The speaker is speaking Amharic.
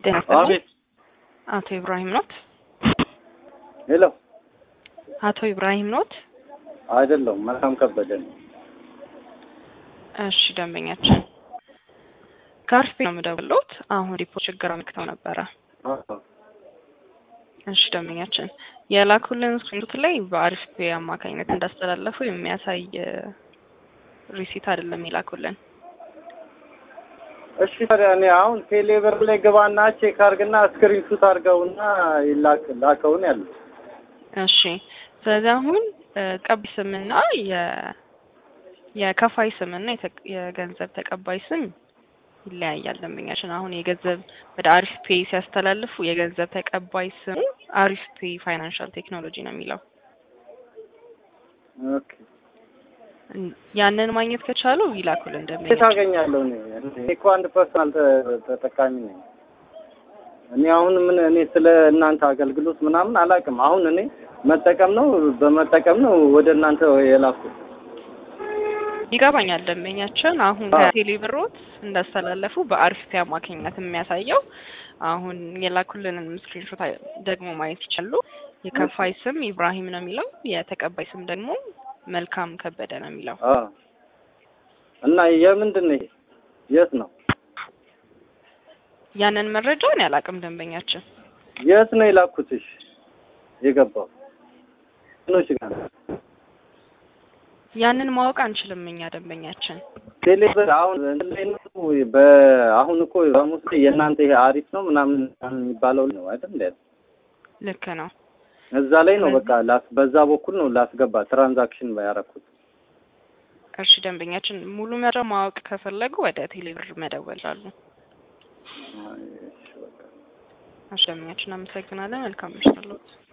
ጤና ይስጥልኝ። አቤት። አቶ ኢብራሂም ኖት? ሄሎ። አቶ ኢብራሂም ኖት? አይደለሁም፣ መልካም ከበደ ነው። እሺ ደንበኛችን ከአርፌ ነው የምደውልዎት። አሁን ሪፖርት ችግር አመልክተው ነበረ። አዎ። እሺ ደንበኛችን የላኩልን ስክሪንሾት ላይ በአሪፍ ፔ አማካኝነት እንዳስተላለፉ የሚያሳይ ሪሲት አይደለም የላኩልን። እሺ ታዲያ እኔ አሁን ቴሌብር ላይ ግባና ቼክ አድርግና ስክሪንሹት አድርገውና ይላክ ላከውን ያሉት። እሺ ስለዚህ አሁን ቀቢ ስምና የ የከፋይ ስምና የተ- የገንዘብ ተቀባይ ስም ይለያያል። ደንበኛችን አሁን የገንዘብ ወደ አሪፍ ፔይ ሲያስተላልፉ የገንዘብ ተቀባይ ስሙ አሪፍ ፔይ ፋይናንሻል ቴክኖሎጂ ነው የሚለው። ኦኬ። እን- ያንን ማግኘት ከቻሉ ይላኩልን እንዴት ደንበኛችን። አገኛለሁ? እኔ እኔ እኮ አንድ ፐርሰናል ተ- ተጠቃሚ ነኝ። እኔ አሁን ምን እኔ ስለ እናንተ አገልግሎት ምናምን አላውቅም። አሁን እኔ መጠቀም ነው በመጠቀም ነው ወደ እናንተ የላኩት። ይገባኛል ደንበኛችን አሁን አዎ። ከቴሌብሮት እንዳስተላለፉ በአሪፍ ፔይ አማካኝነት የሚያሳየው አሁን የላኩልንን ስክሪንሾት ደግሞ ማየት ይችላሉ። የከፋይ ስም ኢብራሂም ነው የሚለው፣ የተቀባይ ስም ደግሞ መልካም ከበደ ነው የሚለው። አዎ። እና የምንድን ነው ይሄ? የት ነው ያንን መረጃ እኔ አላውቅም ደንበኛችን። የት ነው የላኩትሽ? የገባው ምኖች ጋር ነው? ያንን ማወቅ አንችልም እኛ ደንበኛችን። ቴሌብር አሁን እንትን ላይ ነው በአሁን እኮ ሐሙስ ላይ የእናንተ ይሄ አሪፍ ነው ምናምን የሚባለው ነው አይደል? እንደ ልክ ነው። እዛ ላይ ነው በቃ ላስ በዛ በኩል ነው ላስገባ ትራንዛክሽን ያደረኩት። እሺ ደንበኛችን ሙሉ መረጃ ማወቅ ከፈለጉ ወደ ቴሌብር መደወል ይችላሉ። እሺ በቃ እሺ ደንበኛችን አመሰግናለን። መልካም ምሽት አለዎት።